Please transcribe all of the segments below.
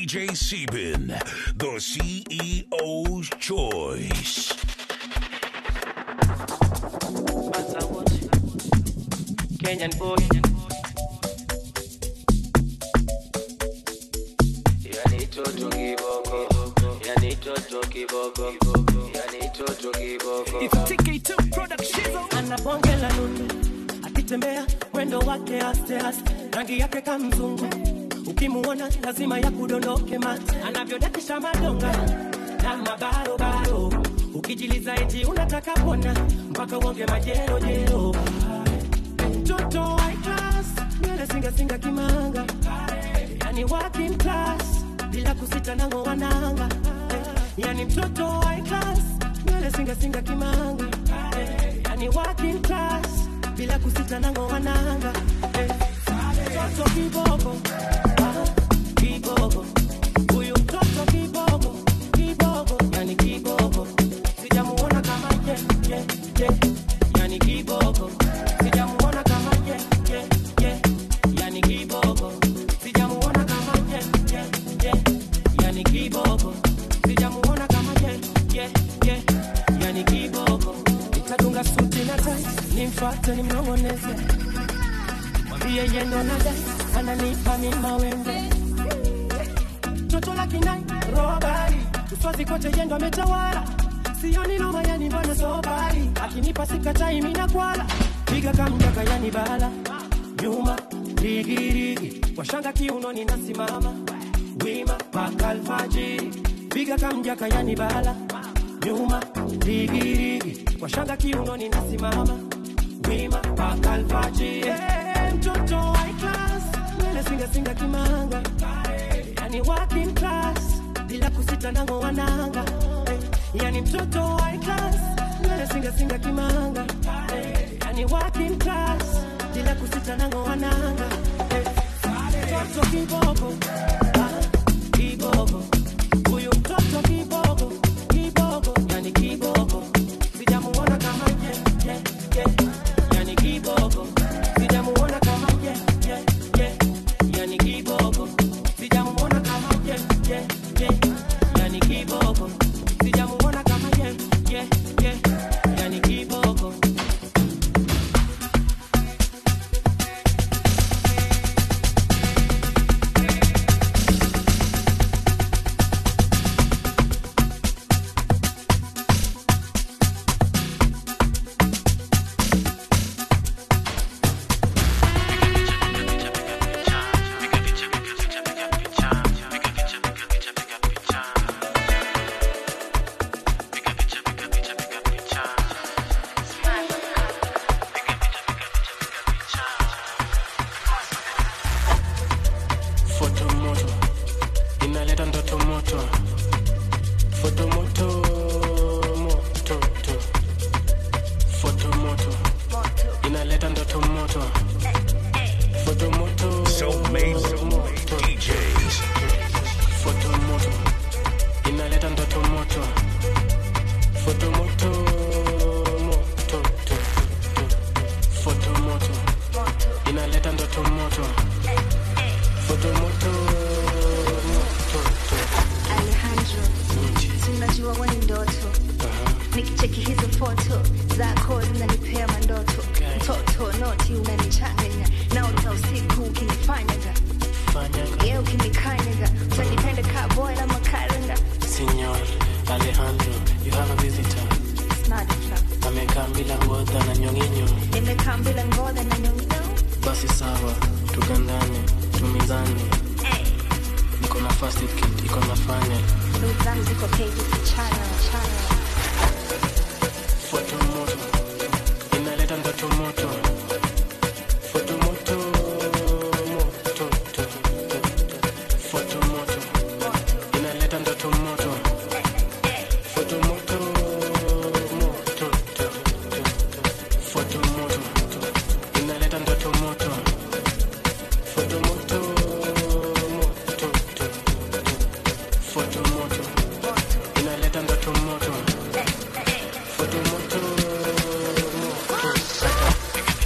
DJ Sebin, the CEO's choice. Kenyan boy. Yani toto kiboko, yani toto kiboko, yani toto kiboko. ana bonge la nundu akitembea mwendo wake aste aste rangi yake kamzungu ukimuona lazima ya kudondoke mate anavyodakisha madonga na mabarobaro ukijiliza eti unataka pona mpaka uonge majerojero mtoto high class nywele singasinga kimanga yani working class bila kusita nango wananga yani mtoto high class nywele singasinga kimanga yani working class bila kusita nango wananga mtoto kiboko ah, kiboko huyu mtoto kiboko kiboko yani kiboko sijamuona kama ye ye ye yani kiboko sijamuona kama ye ye ye yani kiboko sijamuona kama ye ye ye yani kiboko sijamuona kama ye ye ye yani kiboko nitatunga suti na tai nimfuate nimnong'oneze mwambie yendo na dai ananipa mima wembe toto la kinai robari uswazi kote yendo ametawala sioni noma yani mbona sobari akinipa sikatai mina kwala piga kamjaka yani bala nyuma rigirigi washanga kiunoni nasimama wima paka alfajiri piga kamjaka yani bala nyuma rigirigi washanga kiunoni nasimama wima paka alfajiri hey, mtoto high class nywele singasinga kimanga yani working class bila kusita nango wananga eh, yani mtoto high class nywele singasinga kimanga eh, yani working class bila kusita nango wananga eh, mtoto kiboko ah, kiboko huyu mtoto kiboko kiboko yani kiboko sijamuona kama ye ye ye yani kiboko sijamuona kama ye ye ye yani kiboko sijamuona kama ye ye ye yani kiboko sijamuona kama ye ye ye yani kiboko Foto moto inaleta ndoto moto, foto moto moto to. Foto moto inaleta ndoto moto, foto moto Self-made moto. DJs. Foto moto inaleta ndoto moto, foto moto moto to. Foto moto inaleta ndoto moto, foto moto moto to. Alejandro, tunajua wewe ni ndoto, nikicheki hizo foto zako zinanipea mandoto. Mtoto noti unanichanganya, naota usiku ukinifanyaga, Fanyaga. ye ukinikanyaga, utanipenda ka boy na makaranga. Signor Alejandro, you have a visitor. Smart club, Amekaa bila ngodha na nyonginyo. nimekaa bila ngoda na nyongino. Basi sawa, tugandane, tumizane. Niko na first aid kit, iko na fanya. Ndugu zangu ziko peji kuchana chana. Foto moto, inaleta ndoto moto. Foto moto, moto, to, to, to. Foto moto, inaleta ndoto moto. Foto moto, moto, to, to, to. Foto moto, inaleta ndoto moto. Foto moto, moto, to, to. Foto moto, inaleta ndoto moto. Foto moto, moto.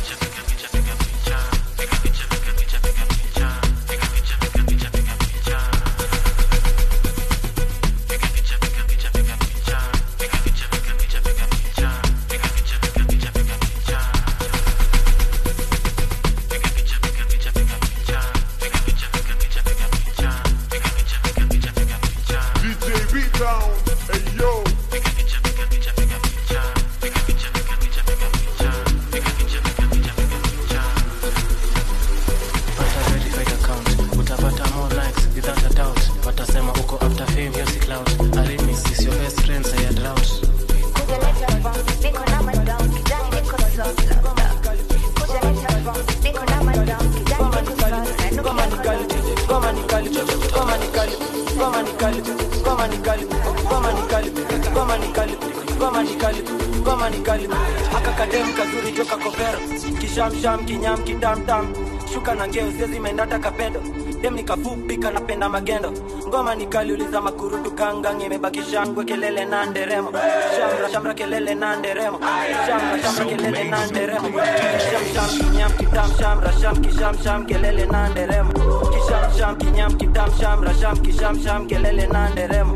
ni kali ngoma ni kali ngoma ni kali ngoma ni kali ngoma ni kali aka kadem kazuri joka kovero kishamsham kinyam kitamtam shuka na ngeo siezi mendata kapedo dem nikafupi kanapenda magendo ngoma ni kali uliza makurutu kangang imebaki shangwe kelele na nderemo shamra shamra kelele na nderemo shamra shamra kelele na nderemo sham sham kinyam kitam shamra sham kisham sham kelele na nderemo kisham sham kinyam kitam shamra sham kisham sham kelele na nderemo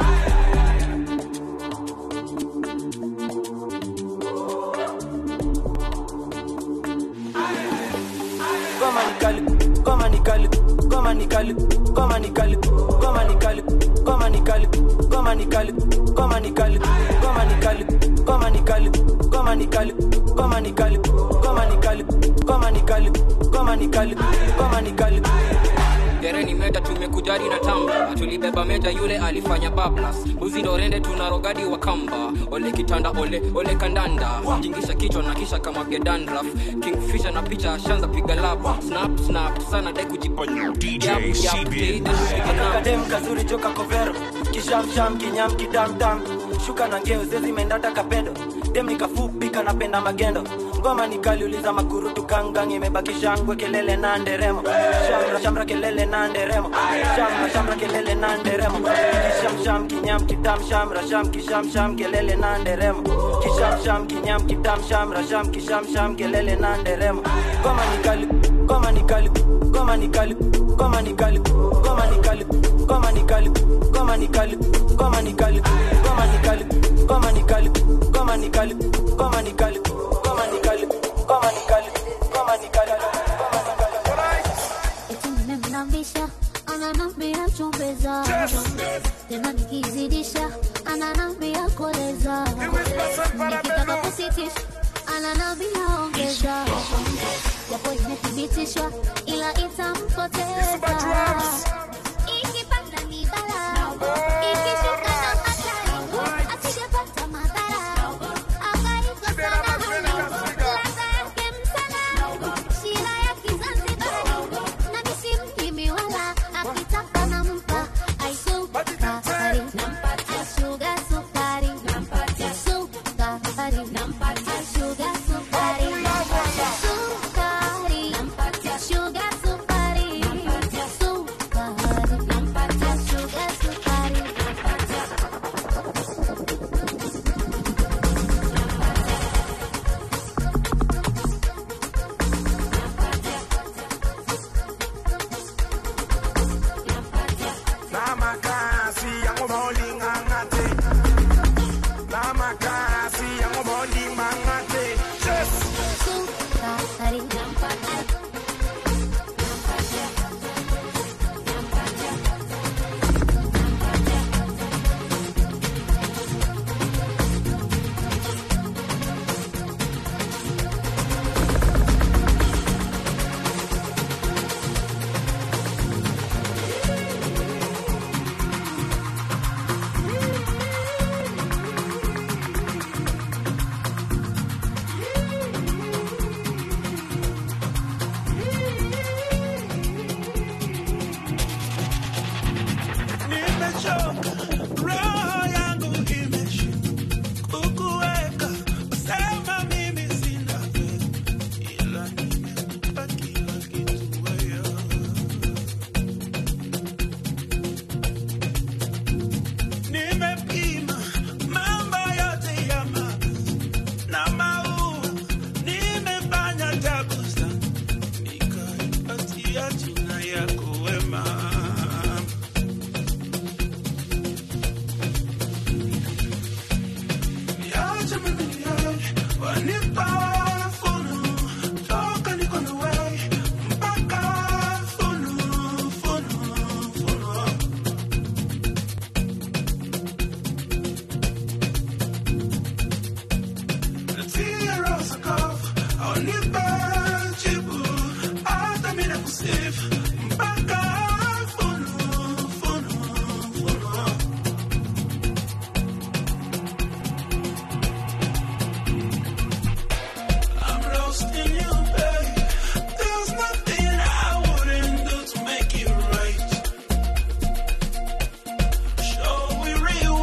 ngoma ni kali ngoma ni kali ngoma ni kali ngoma ni kali ngoma ni kali ngoma ni kali ngoma ni kali ngoma ni kali ngoma ni kali ngoma ni kali ngoma ni kali ngoma ni kali ngoma ni kali ngoma ni kali ngoma ni kali ngoma ni kali dereni meta tumekujari na tamba tulibeba meta yule alifanya bablas uzi ndo rende tuna rogadi wa kamba ole kitanda ole ole kandanda jingisha kichwa na kisha kama vya dandraf kingfisha na picha shanza piga lap snap snap sana dai kujiponya DJ Yap, yap, Sebin. take kadem kazuri joka kovero kishamsham kinyam kitamtam shuka na ngeo zezi mendata kapedo dem nikafupi kanapenda magendo ngoma ni kali uliza makurutu kangang imebaki shangwe kelele na nderemo shamra shamra kelele na nderemo shamra shamra kelele na nderemo kishamsham kinyam kitam shamra sham kisham sham kelele na nderemo kishamsham kinyam kitam shamra sham kisham sham kelele na nderemo ngoma ni kali ngoma ni kali ngoma ni kali ngoma ni kali ngoma ni kali ngoma ni kali ngoma ni kali ngoma ni kali ngoma ni kali ngoma ni kali ngoma ni kali ngoma ni kali ngoma ni kali ngoma ni kali ngoma ni kali Eti nimemlambisha ananambia chombeza tena nikizidisha ananambia koleza nikitaka kusitisha ananambia ongeza japo imethibitishwa ila itampoteza ikipanda ni bala ikishuka na hatari asijapata madhara akaikosa na hali ladha yake msala shira ya kizanzibari na misimkimi wala akitaka nampa aisukari aishuga sukari sukari aishuga sukari sukari shuga sukari sukari shuga sukari Namakasi yango bolinga ngate. Namakasi yango bolinga ngate. Yes. sukari Nimechoka, roho yangu imeshuka kukuweka. Wasema mimi sina fedha, ila nimekupa kila kitu wewe. Nimepima mambo yote ya mapenzi na maua, nimefanya takusa, nikaipatia jina yako wema. Niache mimi niende, wanipa funu, toka niko na wewe, mpaka funu, funu, funu. Tia rosa kofu, wanipa jibu, hata mimi nakusifu, mpaka funu, funu, funu. I'm roasting you, babe. There's nothing I wouldn't do to make it right. Show we real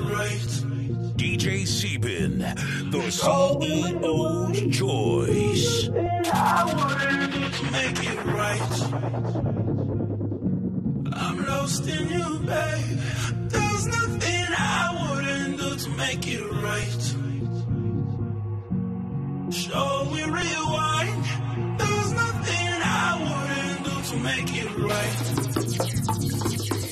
right. DJ Sebin, the CEO's choice. I wouldn't do to make it right. I'm lost in you, babe. There's nothing I wouldn't do to make it right. Shall we rewind? There's nothing I wouldn't do to make it right.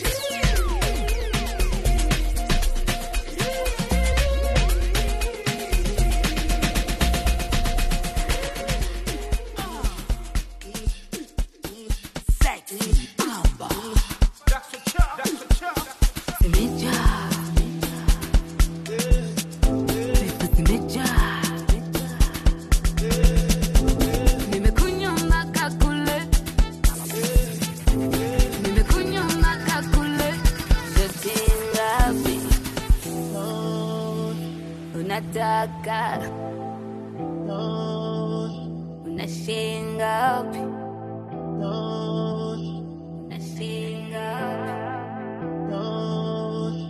Nimekunywa mpaka kule, nimekunywa mpaka kule, yote ngapi unataka? Unashinga ngapi? Unashinga ngapi?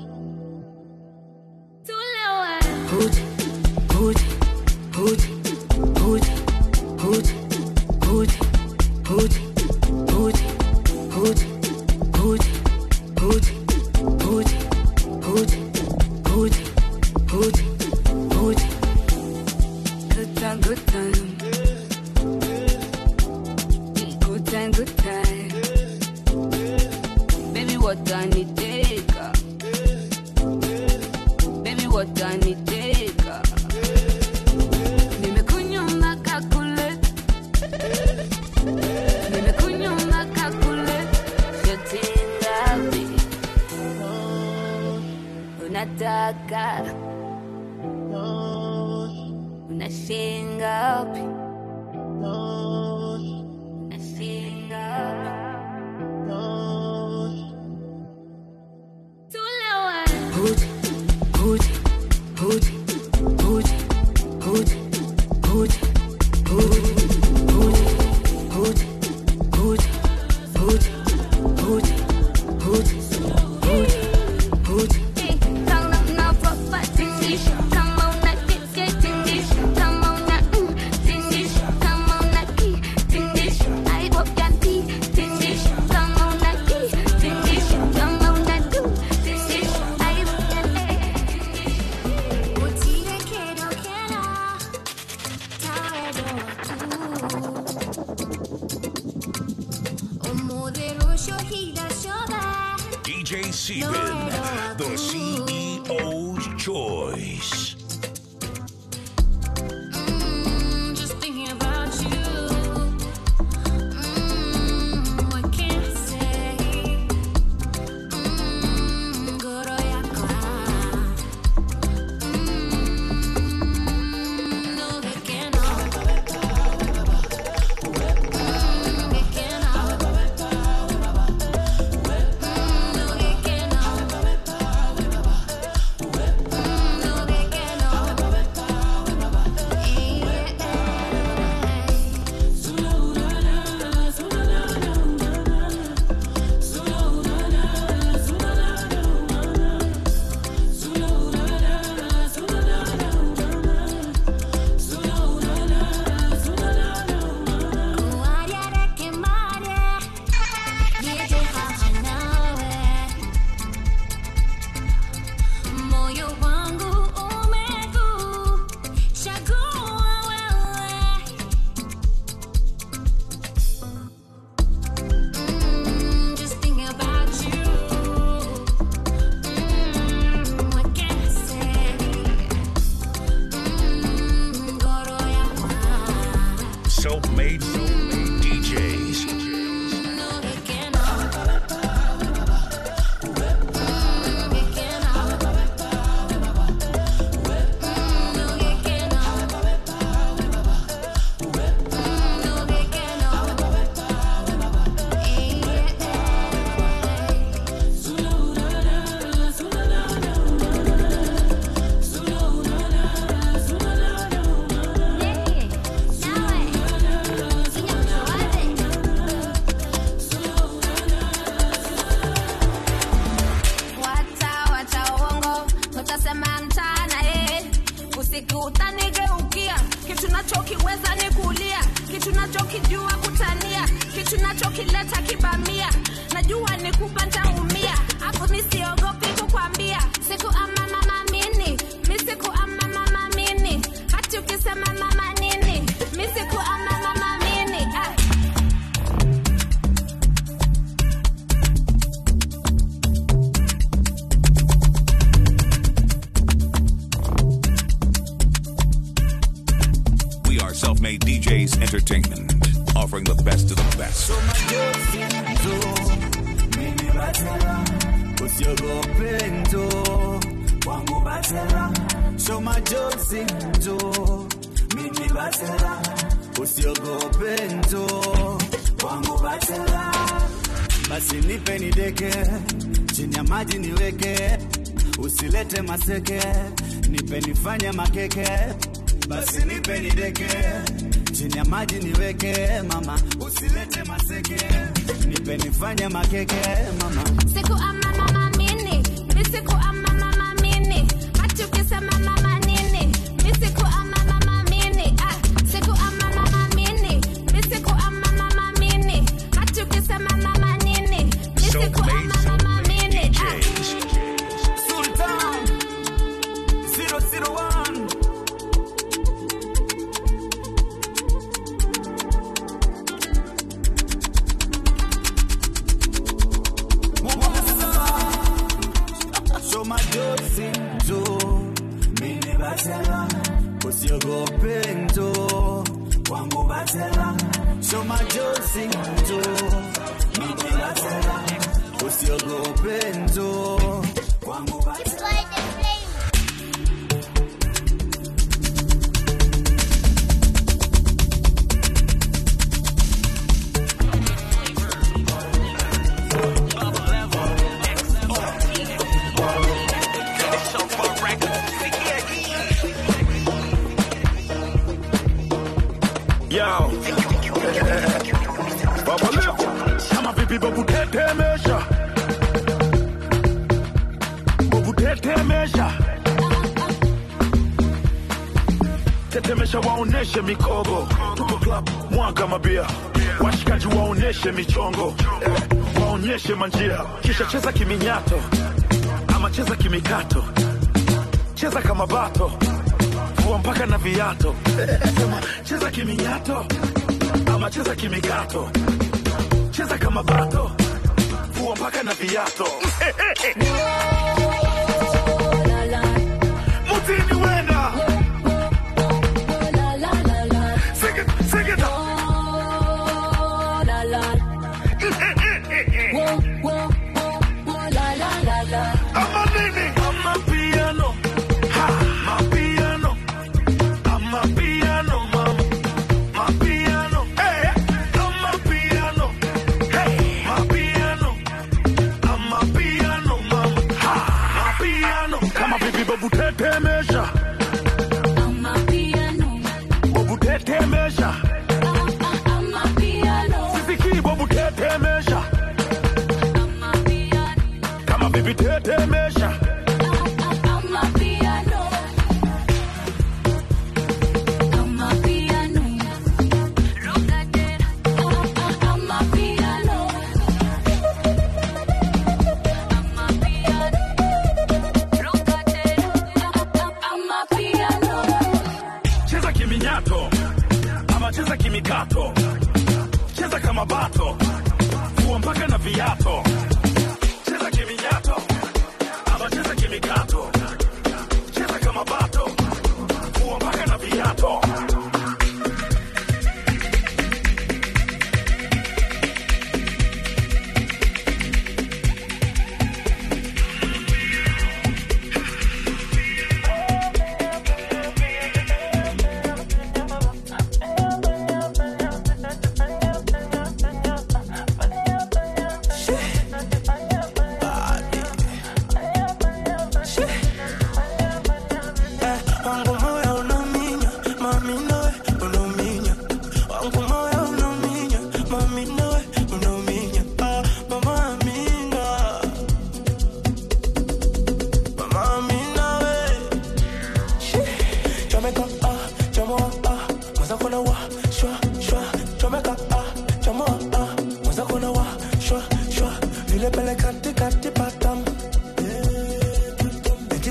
Tulewe. Hootie, hootie, hootie, hootie, hootie, hootie, hootie, hootie, hootie, hootie, hootie, hootie, hootie, hootie, hootie, hootie. Good time, good time. Good time, good time. Baby, what I need take Baby, what I need take Nimekunywa mpaka kule. Nimekunywa mpaka kule. Yote ngapi unataka? Unashinga ngapi? Unashinga ngapi? Tulewe. Hootie, hootie, hootie, hootie, hootie, hootie, hootie, hootie, hootie, hootie, hootie, hootie, hootie, hootie, hootie. Kama unapopata tingisha, kama una kike tingisha, kama una mm, tingisha, kama una ki tingisha, I hope ya ti tingisha, kama una ki tingisha, kama una du tingisha, I hope ya eh. Utire quiero quiero Taero tu O modelo shohida shoda DJ Sebin, the CEO's choice. Mm, just thinking about you Mm, what can I say Mm, goro yako Mm, no que que no Mm, que que no Mm, no que que no siku utanigeukia kitu nachokiweza ni kulia kitu nachokijua kutania kitu nachokileta kibamia najua ni kupa ntaumia afu misiogopi kukwambia siku ama mama mini mi siku ama mama mini hati ukisema mama nini mi siku ama mama mini ah. We are Self Made DJs Entertainment, offering the best of the best. mimi batela usiogope njo kwangu batela shoma josi njo mimi batela usiogope njo kwangu batela basi nipe nideke chini ya maji niweke usilete maseke nipe nifanye makeke basi nipe nideke chini ya maji niweke mama usilete maseke nipe nifanye makeke mama siku ama mama mini mi siku ama mama mini hati ukisema mama nini mi siku ama mama mini ah. siku ama mama mini mi siku ama mama mini hati ukisema mama nini mi siku ama mama mini ah. Sultan 001 Shoma josi njo mini batela usiogope njo kwangu batela Shoma josi njo mini batela usiogope njo kwangu batela Yo. Baba Levo. Kama vipi babu tetemesha. Babu tetemesha. Tetemesha waoneshe mikogo. Tuko club mwaga mabia. Washikaji waoneshe michongo. Eh, waonyeshe manjia. Kisha cheza kiminyato. Ama cheza kimikato. Cheza kama bato. Vua mpaka na viato. Sema cheza kiminyato ama cheza kimikato, cheza kama bato, vua mpaka na viato. Mutini wenda Sing it, sing it. Ama nini? Ama piano. Ha, ma piano. Ama piano, mama. Ma piano. Hey, ama piano. Hey, ma piano. Ama piano, mama. Ha, ma piano. Kama vipi babu tetemesha. Babu tetemesha. Sisikii babu tetemesha. Kama vipi tetemesha. Cheza kiminyato ama cheza kimikato, cheza kama bato, vua mpaka na viato. Cheza kiminyato ama cheza kimikato, cheza kama bato, vua mpaka na viato.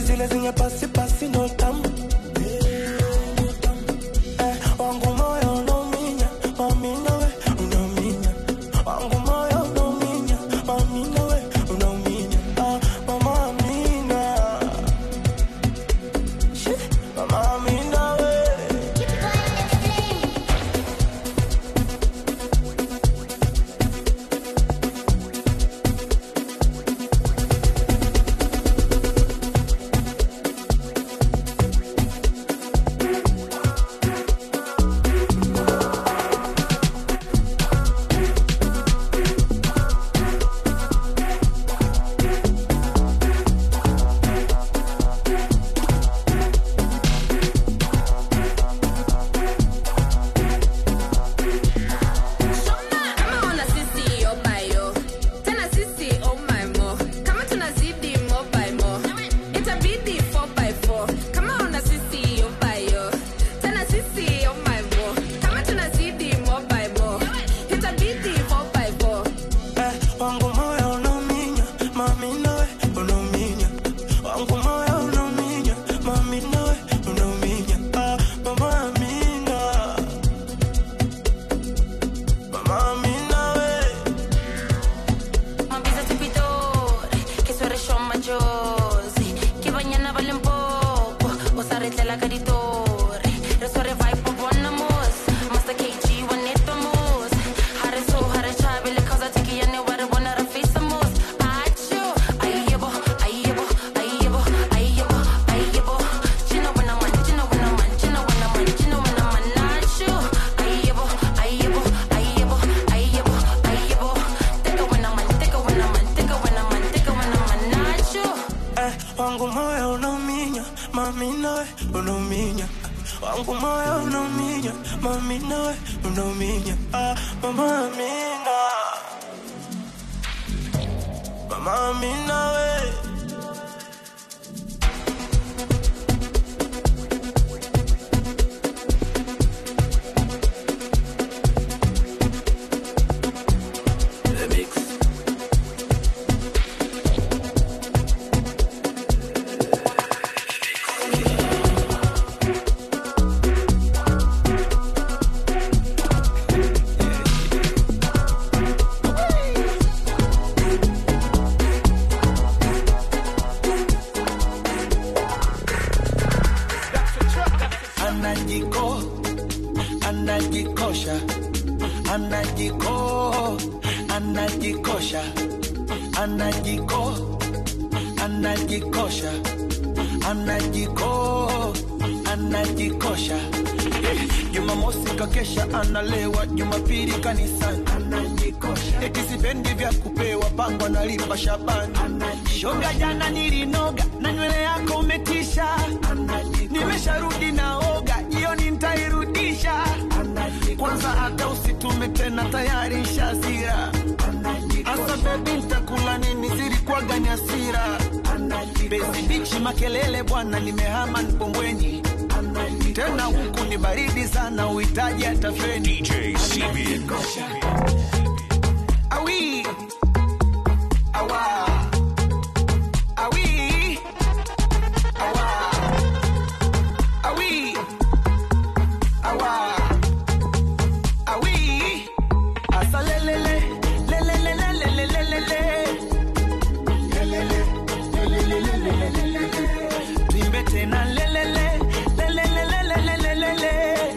zile zenye pasi pasi no tamu Eh, wangu moyo unauminya mami nawe unauminya wangu moyo unauminya mami nawe unauminya ah, mama amina Shit, mama amina we Kama una sisi oh my oh. Tena sisi oh my mo. Kama tunazidi mo by mo. Itabidi 4 by 4. Kama una sisi oh my oh. Tena sisi oh my mo. Kama tunazidi mo by mo. Itabidi 4 by 4. Eh, wangu moyo unauminya mami nawe unauminya wangu moyo unauminya mami nawe unauminya ah, mama amina mama amina we Mavisa tupidore, che su resho maggiosi, che bagnana vale un poco, o sarete la caritore, resore vai po buona mos, masta KG one it mos, hare so hare chabe le causa tiki ya ne ware wana rafisa mos, acho, ayebo, ayebo, ayebo, ayebo, ayebo, chino wana man, chino wana man, chino wana man, chino wana man, acho, ayebo, ayebo, ayebo, ayebo, ayebo, teka wana man, teka wana man, teka wana man, teka wana man, acho. eh, wangu moyo unauminya mami nawe unauminya wangu moyo unauminya mami nawe unauminya ah, mama amina mama amina we anajiko anajikosha anajiko anajikosha anajiko anajikosha anajiko anajikosha Eh, jumamosi kakesha analewa jumapili kanisani anajikosha eti sipendi vya kupewa pango analipa shabani shoga jana nilinoga na nywele yako umetisha nimesharudi naoga jioni ntairudisha kwanza hata usitume tena tayari shazira hasa bebi ntakula nini zilikuwaga ni hasira bezi bichi makelele bwana nimehama nipombweni tena huku ni baridi sana uhitaji hata feni DJ CB. awi awa awi awa awi awa awi asa lelele lelele lelele lelele lelele lelele lelele tuimbe tena lelele lelele lelele lelele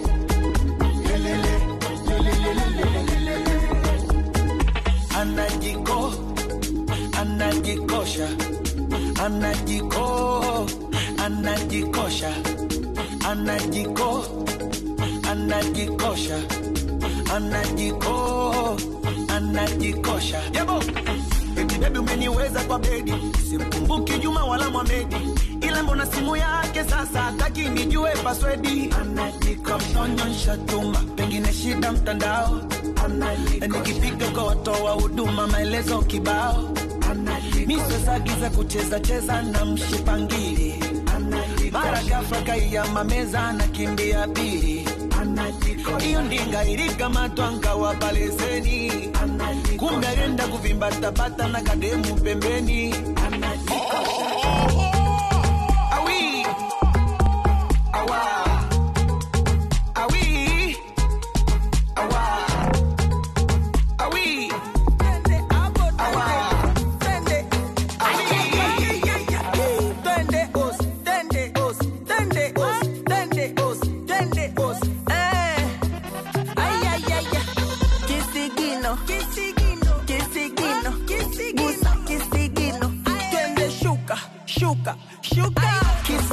anajiko anajikosha anajiko anajikosha anajiko anajikosha anajiko anajikosha yabo eti bebi umeniweza kwa bedi simkumbuki juma wala mwamedi ila mbona simu yake sasa hataki nijue paswedi anajikonyonyesha tuma pengine shida mtandao nikipiga kwa watoa huduma maelezo kibao misozagiza kucheza cheza na mshipangili mara ghafla kaiyama meza na kimbia pili hiyo ndinga ilikamatwa nkawa paleseni kumbe alienda kuvimbatabata na kademu pembeni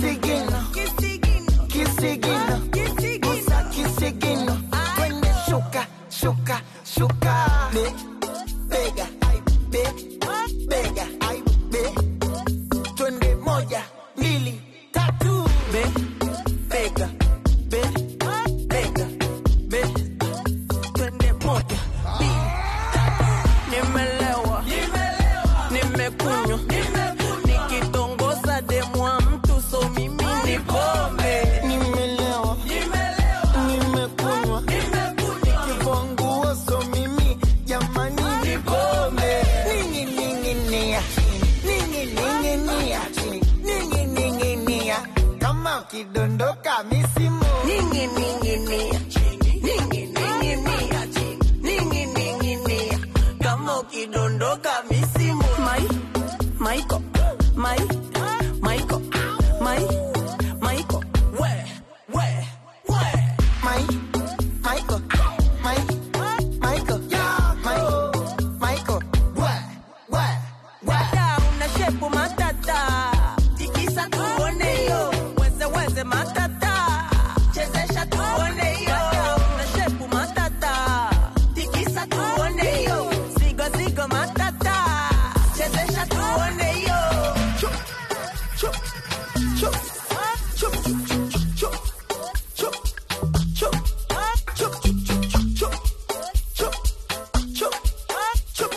kisigino kisigino gusa kisigino kwenye shuka shuka shuka be bega be bega be twende moja mbili tatu be bega be bega be twende moja mbili nimelewa nimekunywa nikitongoza demwa mtu so mimi ni pombe nimelewa nimekunywa nikivua nguo so mimi jamani ni pombe ningining'inia ningining'inia ningining'inia kama ukidondoka misimu ningining'inia ningining'inia ningining'inia kama ukidondoka misimu mai maiko mai maiko mai maiko we we we mai maiko mai maiko mai maiko we we we dada una shepu matata tikisa tuone yo weze weze matata chezesha tuone yo dada una shepu matata tikisa tuone yo zigo zigo matata chezesha tuone yo chup chup chup chup chup chup chup chup chup chup chup chup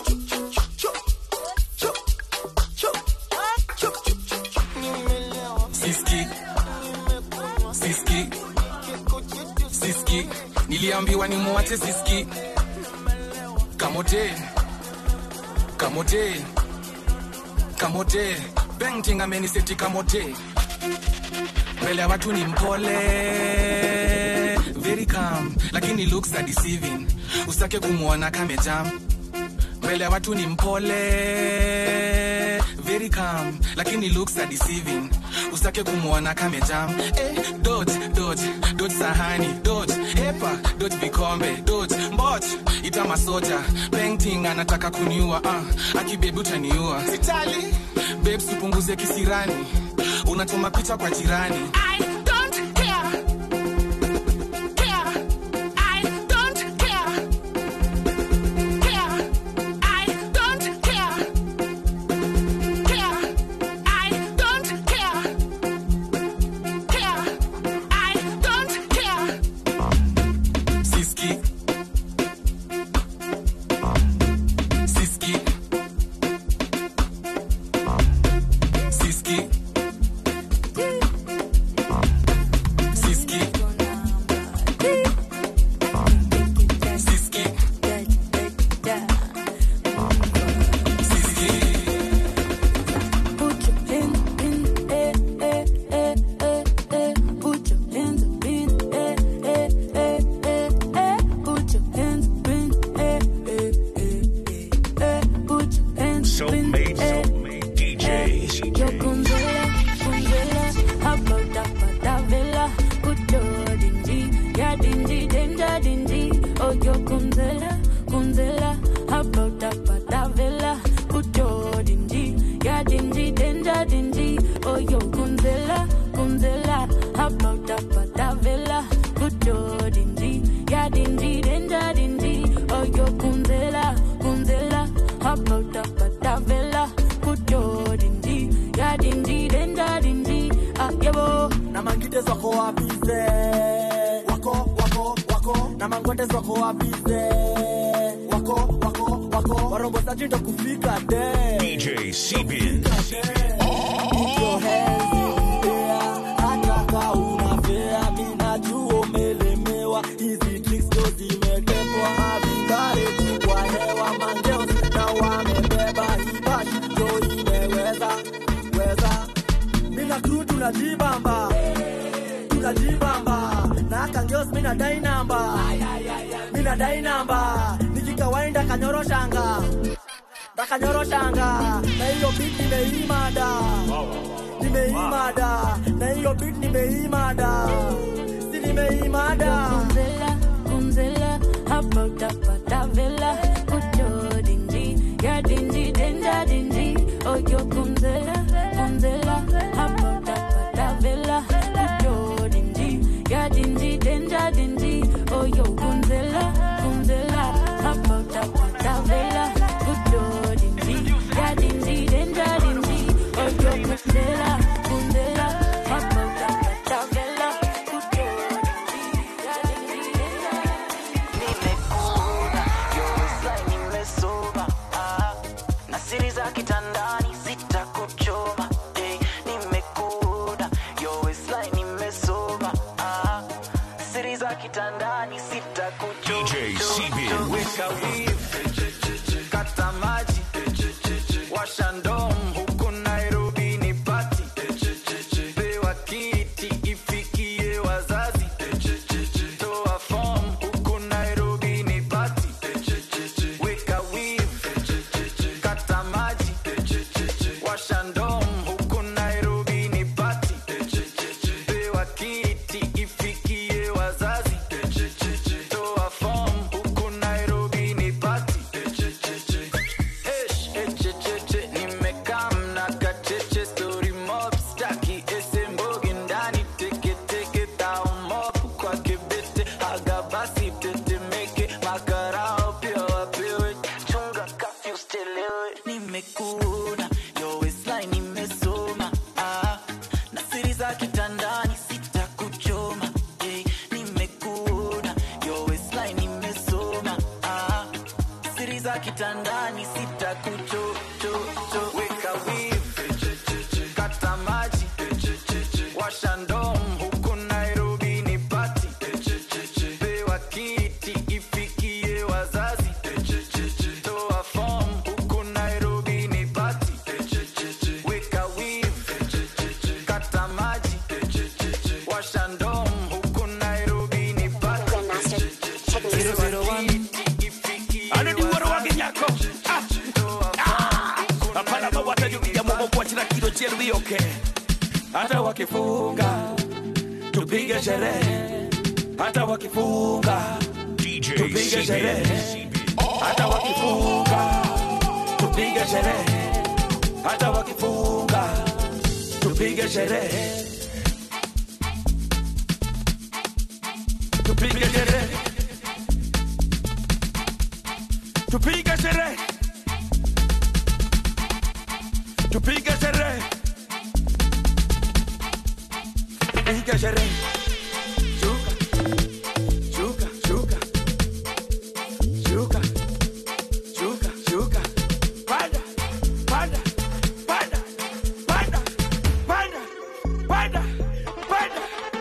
siski siski siski niliambiwa ni muwache siski kamote kamote kamote bengting ameniseti kamote mbele ya watu ni mpole very calm lakini looks are deceiving usake kumwona kamejam mbele ya watu ni mpole very calm lakini looks are deceiving usake kumwona kamejam eh, dot dot dot sahani dot epa dot vikombe dot mbot ita masoja painting anataka kuniua uh, akibebi utaniua sitali babes upunguze kisirani unachoma picha kwa jirani I don't care. Care. I don't care. Care. I don't care. Care. I don't care. Care. I don't care. siski siski siski siski siski Put your hands in eh eh eh eh eh. Put your hands in eh eh eh eh eh. Put your hands in eh eh eh eh. Put your hands in Soulmate, eh. soulmate DJs. Yo kunzela, kunzela, about that villa. Put your dingy, ya dingy, danger dingy. Oh yo kunzela, kunzela, about that villa. Put your dingy, ya dingy, danger dingy. Oh yo kunzela, kunzela, about that villa. Put your dingy, ya dingy, danger dingy. Oh yo kunzela, kunzela, about that villa. Put your dingy, ya dingy, danger dingy. Ah yebo, na mangite zako wapize wako wako wako na mangwete zako wapize wako wako wako warongozaji ndo kufika de DJ Sebin. Your hands in the air, hata ka unafea, mi najua umelemewa. Hizi tricks ndo zimetepwa, havingare tu kwa hewa. Mangeos na wamebeba hii bash, ndo imeweza weza. Mina crew tunajibamba tunajibamba na kangeos mina dai namba mina dai namba nikikawaida kanyoroshanga takanyoroshanga na hiyo beat nimeimada nimeimada na hiyo beat nimeimada si nimeimada kunzela, kunzela, about that villa. Put your dingy, ya dingy, danger dingy. Oh yo kunzela, kunzela, about that villa. weka wivu kata maji washa ndom huku nairobi ni pati pewa kiti ifikie wazazi toa fom huku nairobi ni pati weka wivu kata maji washa ndom huku nairobi ni pati pewa kiti ifikie wazazi toa fom huku nairobi ni pati Esh, echecheche, nimekaa mna kacheche, story mob, staki ese mbogi ndani, teke teke, tao mob, kwa kibete, haga basi tetemeke, makarao pia wapewe, chunga kafyu usitelewe. Nimekuona, yo waistline nimesoma, ah, na siri za kitandani sitakuchoma, eh, nimekuona, yo waistline nimesoma, ah, siri za kitandani sitakuchochocho weka wivu kata maji washa ndom huku nairobi ni pati pewa kiti ifikie wazazi toa fom huku nairobi ni pati weka wivu kata maji washa ndom huku nairobi ni pati anodiworo wage nyako hapana mawata jukija mogo kuachira kilo cherudhi oke hata wakifunga tupige sherehe hata wakifunga tupige sherehe hata wakifunga tupige sherehe hata wakifunga tupige sherehe tupige sherehe tupige sherehe tupige sherehe tupige sherehe shuka shuka shuka shuka shuka shuka panda panda panda panda panda panda panda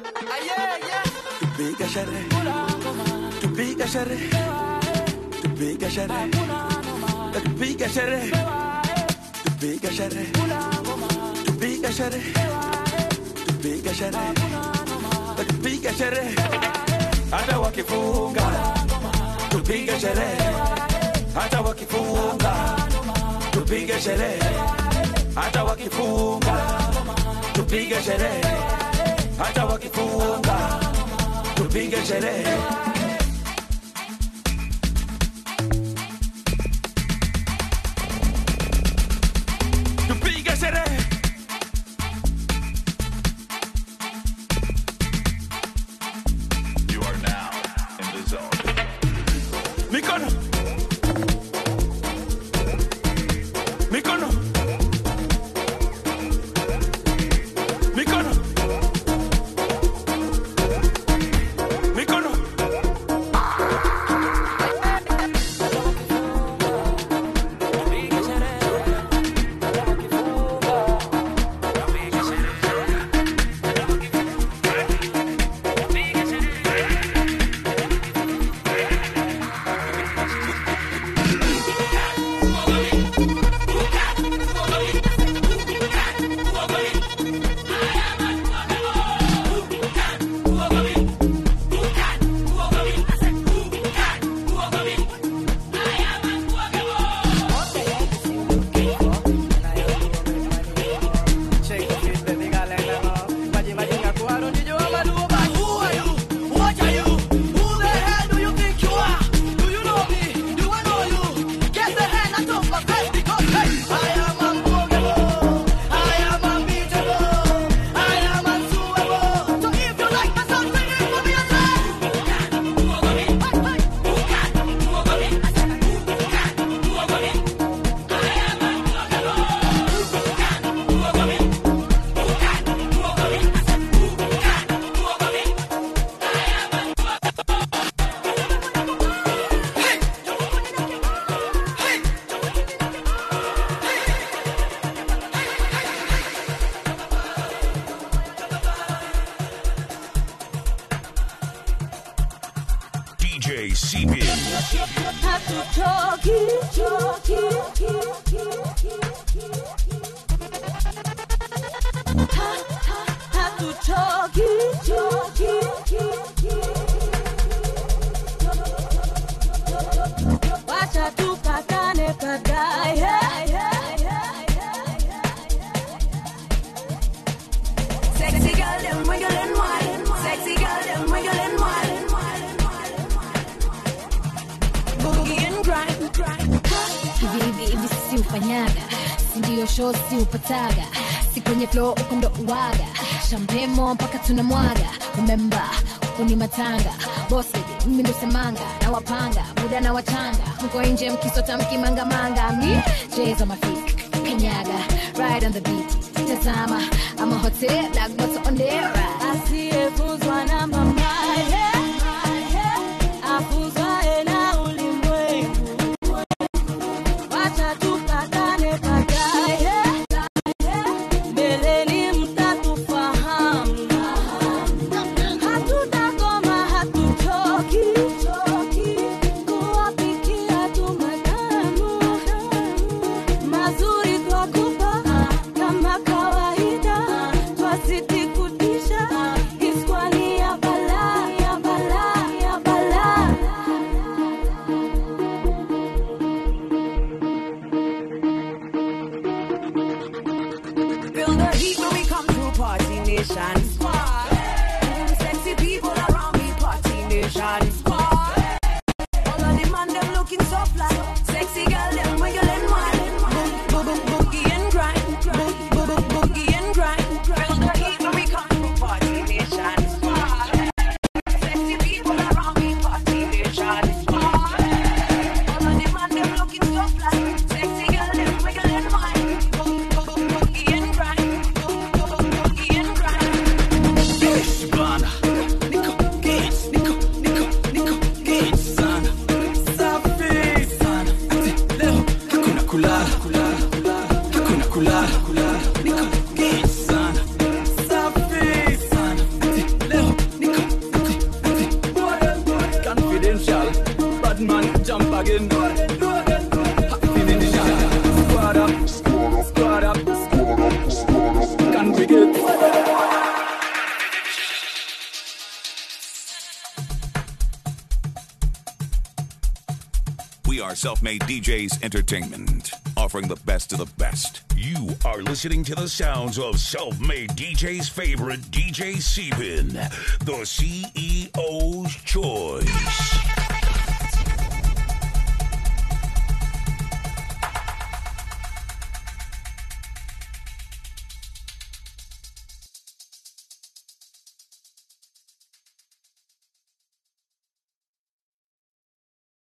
tupige sherehe tupige sherehe tupige sherehe tupige sherehe tupige sherehe tupige sherehe tupige sherehe tupige sherehe hata wakifunga tupige sherehe hata wakifunga tupige sherehe hata wakifunga tupige sherehe hata wakifunga tupige sherehe tupige sherehe You are now in the zone. mikono mikono mikono mikono DJ Seepin. hatuchoki choki Ha- ha- hatuchoki choki wacha tupatane baadaye Sexy girl, them wiggle and wine. Sexy girl, them wiggle and wine. Boogie and grind, grind. hivi hivi hivi si ufanyaga sindio sho si upataga si kwenye flo uko ndo uwaga shampemo mpaka tunamwaga umemba huku ni matanga bosi mimi ndo semanga na wapanga muda na wachanga mko nje mkisota mkimangamanga mi jeza mafik kanyaga ride on the beat tazama ama hotel like moto on the ride asiyefuzwa na mamaye afuzwaye na ulimwengu wacha tupatane baadaye mbeleni mtatufahamu hatutakoma hatuchoki kuwapikia tu matamu mazuri twakupa kama kawaida twasitikutisha iskwani ya bala ya bala ya bala Feel the heat when we come through Party Nation. Squad. Sexy people around me, Party Nation. Squad. All of the man them looking so fly. Sexy girl them wiggle and wine. Boom, boom, boom, boogie and grind. Boom, boom, boom, boogie and grind. Feel the heat when we come through Party Nation. Squad. Sexy people around me, Party Nation. Squad. All of the man them looking so fly. Sexy girl them wiggle and wine. Boom, boom, boom, boogie and grind. Boom, boom, boom, boogie and grind. Yes, bana. Niko gates, niko, niko, niko gates sana. Safi sana. Ati leo hakuna kulala, kulala, kulala. Hakuna kulala, kulala. Niko gates sana. Safi sana. Ati leo niko, ati, ati. Confidential. Bad man jump again. Happy in the shot. Squad up, squad up, squad up. Can we get We are Self Made DJs Entertainment, offering the best of the best. You are listening to the sounds of self made DJ's favorite DJ Sebin, the CEO's choice.